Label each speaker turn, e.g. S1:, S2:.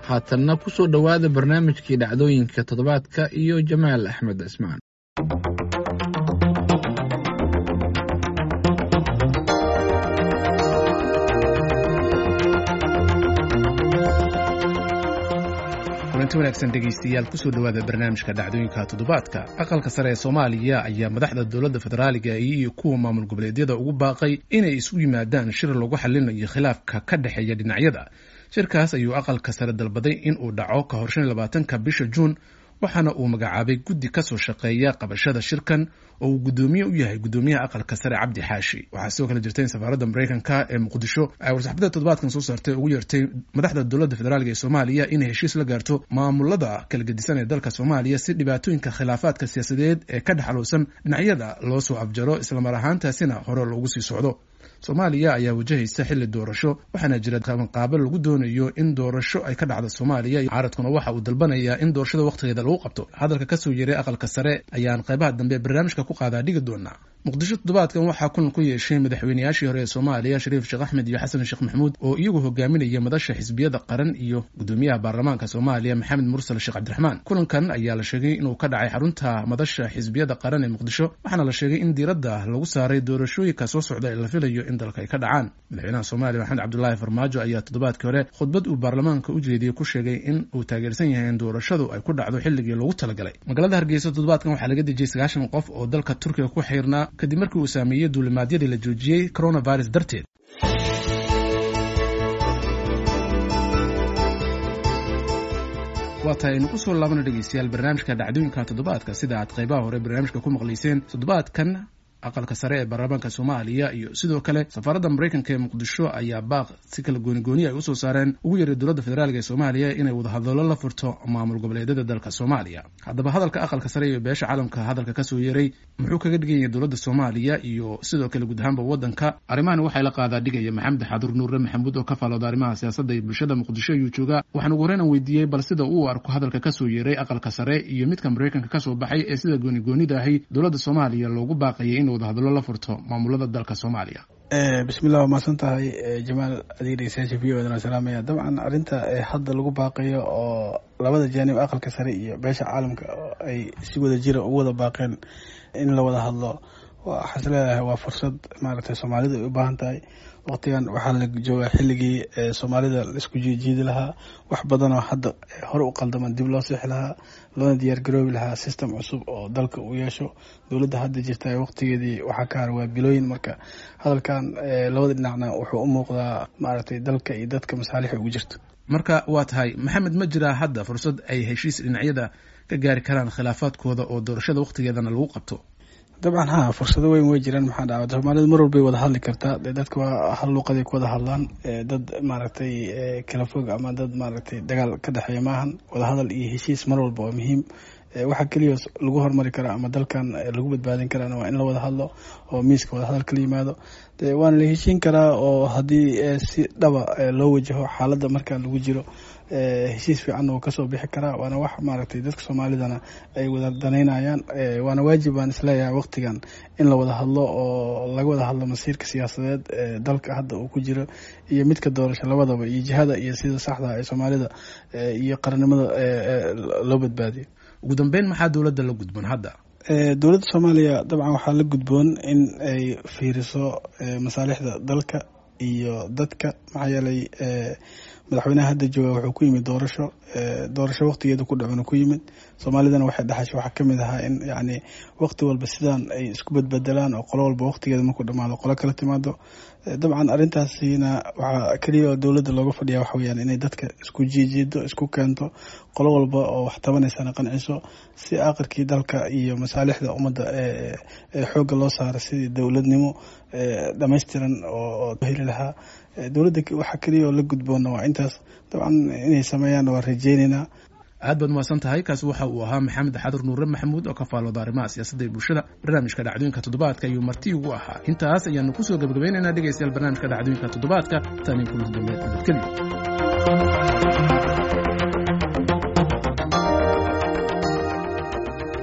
S1: haatanna ku soo dhowaada barnaamijkii dhacdooyinka toddobaadka iyo jamaal axmed cismaan
S2: kulanti wanaagsan dhegaystayaal kusoo dhowaada barnaamijka dhacdooyinka toddobaadka aqalka sare ee soomaaliya ayaa madaxda dowladda federaaliga iyo kuwa maamul goboleedyada ugu baaqay inay isugu yimaadaan shir lagu xalinayo khilaafka ka dhexeeya dhinacyada shirkaas ayuu aqalka sare dalbaday in uu dhaco ka hor shan iyo labaatanka bisha juun waxaana uu magacaabay guddi kasoo shaqeeya qabashada shirkan oo uu guddoomiye u yahay guddoomiyaha aqalka sare cabdi xaashi waxaa sidoo kale jirta in safaaradda maraykanka ee muqdisho ay warsaxbada toddobaadkan soo saartay ugu yeertay madaxda dowladda federaalk ee soomaaliya inay heshiis la gaarto maamulada kala gedisan ee dalka soomaaliya si dhibaatooyinka khilaafaadka siyaasadeed ee ka dhexaluusan dhinacyada loo soo afjaro islamar ahaantaasina hore loogu sii socdo soomaaliya ayaa wajahaysa xilli doorasho waxaana jira qabanqaabo lagu doonayo in doorasho ay ka dhacdo soomaaliya caaradkuna waxa uu dalbanayaa in doorashada wakhtigeeda lagu qabto hadalka kasoo yeeray aqalka sare ayaan qaybaha dambe barnaamijka ku qaadaa dhigi doonaa muqdisho toddobaadkan waxaa kulan ku yeeshay madaxweynayaashii hore ee soomaaliya shariif sheekh axmed iyo xasan sheekh maxamuud oo iyagu hogaaminaya madasha xisbiyada qaran iyo guddoomiyaha baarlamaanka soomaaliya maxamed mursal sheekh cabdiraxmaan kulankan ayaa la sheegay inuu ka dhacay xarunta madasha xisbiyada qaran ee muqdisho waxaana la sheegay in diiradda lagu saaray doorashooyinka soo socda ee la filayo in dalka ay ka dhacaan madaxweynaha soomaaliya maxamed cabdulaahi farmaajo ayaa toddobaadkii hore khudbad uu baarlamaanka u jeediyey ku sheegay in uu taageersan yahay in doorashadu ay ku dhacdo xilligii loogu talagalay magaalada hargeysa toddobaadkan waxaa laga dejiyey sagaashan qof oo dalka turkiga ku xiirnaa kadib markii uu saameeyey duulimaadyadii la joojiyey coronavirus darteed waa tahay aynu kusoo laabana dhegeystayaal barnaamijka dhacdooyinka toddobaadka sida aad qaybaha hore barnaamijka ku maqlayseen toddobaadkan aqalka sare ee baarlamaanka soomaaliya iyo sidoo kale safaaradda maraykanka ee muqdisho ayaa baaq si kala goonigooni ay usoo saareen ugu yeeray dowladda federaalk ee soomaaliya inay wadahadallo la furto maamul goboleedyada dalka soomaaliya haddaba hadalka aqalka sare iyo beesha caalamka hadalka kasoo yeeray muxuu kaga dhigan yahay dowladda soomaaliya iyo sidoo kale guud ahaanba waddanka arrimahani waxay la qaadaa dhigaya maxamed xadur nuure maxamuud oo ka faalooda arrimaha siyaasadda iyo bulshada muqdisho ayuu joogaa waxaan ugu horreyn aan weydiiyey bal sida uu arko hadalka kasoo yeeray aqalka sare iyo midka maraykanka kasoo baxay ee sida goonigoonida ahi dowladda soomaaliya loogu baaqayay in wadahadallo la furto maamulada dalka soomaaliya
S3: bismillah waa mahadsan tahay jamaal adig dhegeystayaasha v o dana salaamaya dabcan arrinta hadda lagu baaqayo oo labada jaanib aqalka sare iyo beesha caalamka ay si wada jira ugu wada baaqeen in la wada hadlo waxaas leedahay waa fursad maaragtay soomaalida ay u baahan tahay waqtigan waxaa la joogaa xilligii soomaalida laisku jiijiidi lahaa wax badanoo hadda hore u qaldaman dib loo sixi lahaa loona diyaar garoobi lahaa system cusub oo dalka uu yeesho dowladda hadda jirta waqtigeedii waxaa ka hara waa bilooyin marka hadalkan labada dhinacna wuxuu u muuqdaa maaragtay dalka iyo dadka masaalixi ugu jirto
S2: marka waa tahay maxamed ma jiraa hadda fursad ay heshiis dhinacyada ka gaari karaan khilaafaadkooda oo doorashada waqtigeedana lagu qabto
S3: dabcan ha fursado weyn way jiraan maxaa dhaca soomaalida mar walbay wada hadli kartaa dee dadka waa hal luuqaday ku wada hadlaan dad maaragtay kala fog ama dad maaragtay dagaal ka dhexeeya maahan wada hadal iyo heshiis mar walba waa muhiim waxaa keliya lagu hormari karaa ama dalkan lagu badbaadin karaana waa in la wada hadlo oo miiska wada hadal kala yimaado de waana la heshiin karaa oo haddii si dhaba loo wajaho xaaladda markaa lagu jiro heshiis fiicanna wuu kasoo bixi karaa waana wax maaragtay dadka soomaalidana ay wada danaynayaan waana waajib baan isleeyahay waqtigan in la wada hadlo oo laga wada hadlo masiirka siyaasadeed ee dalka hadda uu ku jiro iyo midka doorasho labadaba iyo jihada iyo sida saxda ee soomaalida iyo qarannimada loo badbaadiyo
S2: ugu dambeyn maxaa dowladda la gudboon hadda
S3: dowladda soomaaliya dabcan waxaa la gudboon in ay fiiriso masaalixda dalka iyo dadka maxaa yeelay madaxweynaha hadda jooga wuxuu ku yimid doorasho doorasho waqtigeeda ku dhacuna ku yimid soomaalidana waxay dhaxashay waxaa kamid ahaa in yacni waqti walba sidaan ay isku badbedelaan oo qolo walba waqtigeeda markuu dhamaado qolo kala timaado dabcan arrintaasina waxaa keliya oo dowladda looga fadhiya waxa weyaan inay dadka isku jiijiido isku keento qolo walba oo wax tabanaysana qanciso si aqirkii dalka iyo masaalixda ummadda xoogga loo saaro sidii dowladnimo dhammaystiran oo heli lahaa dowladda waxaa keliya oo la gudboona waa intaas dabcan inay sameeyaanna waa rajeyneynaa
S2: aad baad umahadsan tahay kaasi waxa uu ahaa maxamed xadur nuure maxamuud oo ka faalooda arrimaha siyaasadda iyo bulshada barnaamijka dhacdooyinka toddobaadka ayuu marti ugu ahaa intaas ayaanu kusoo gabagabaynaynaa dhegaystayaal barnaamijka dhacdooyinka toddobaadka tani kulanti dambe nabadgelyo